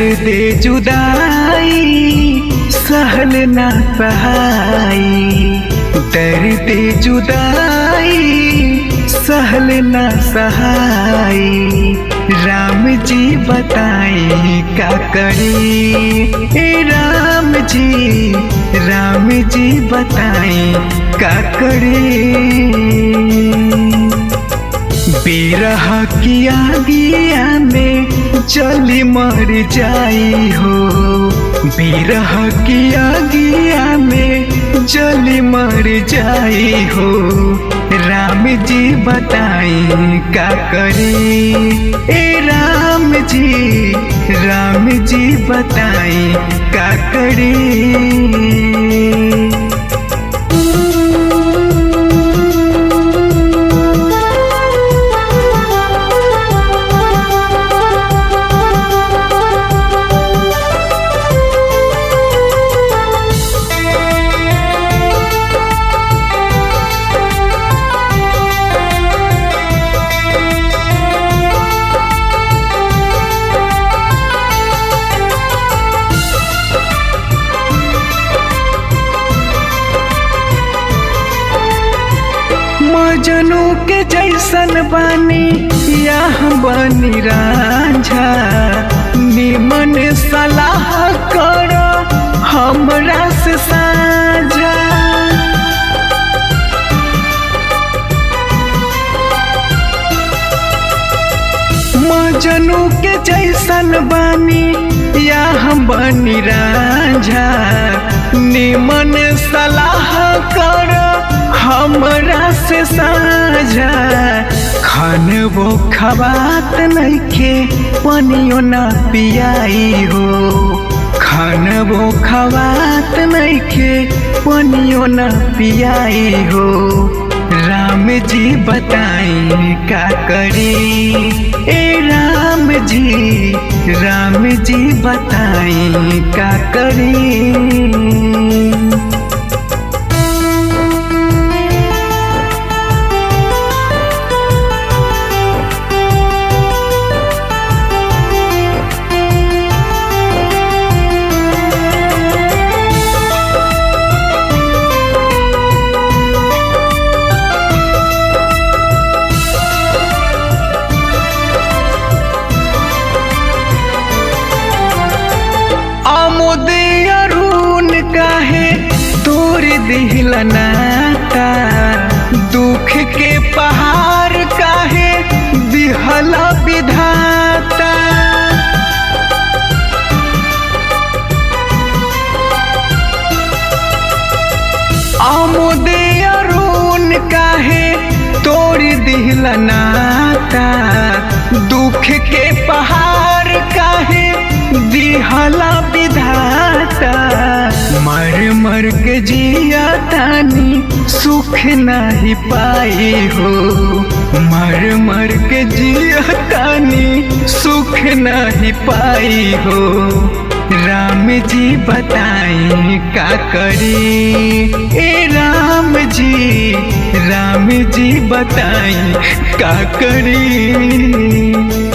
दे जुदाई सहल ना सहाई दर्द जुदाई सहल ना सहाई राम जी बताई का करी ए राम जी राम जी बताई का करी बिरह की आगिया में जली मर जाई हो बिरह की आगिया में जली मर जाई हो राम जी बताई का करी ए राम जी राम जी बताई का करी मजनू के जैसन बानी या बनी रांझा निमन सलाह कर हमरा से साझा मजनू के जैसन बानी या बनी रांझा निमन सलाह कर हमरा से साझा खान वो खबात नइखे पनियो ना पियाई हो खान वो खबात नइखे पनियो ना पियाई हो राम जी बताई का करी ए राम जी राम जी बताई का करी आमोद अरुण काहे तोर दिल नाता दुख के पहाड़ काहे दिहला विधाता आमोद अरुण काहे तोर दिल नाता दुख के पहाड़ काहे दिहला विधाता मर मर के जिया तानी सुख नहीं पाई हो मर मर के जिया तानी सुख नहीं पाई हो राम जी बताई का करी ए राम जी राम जी बताई का करी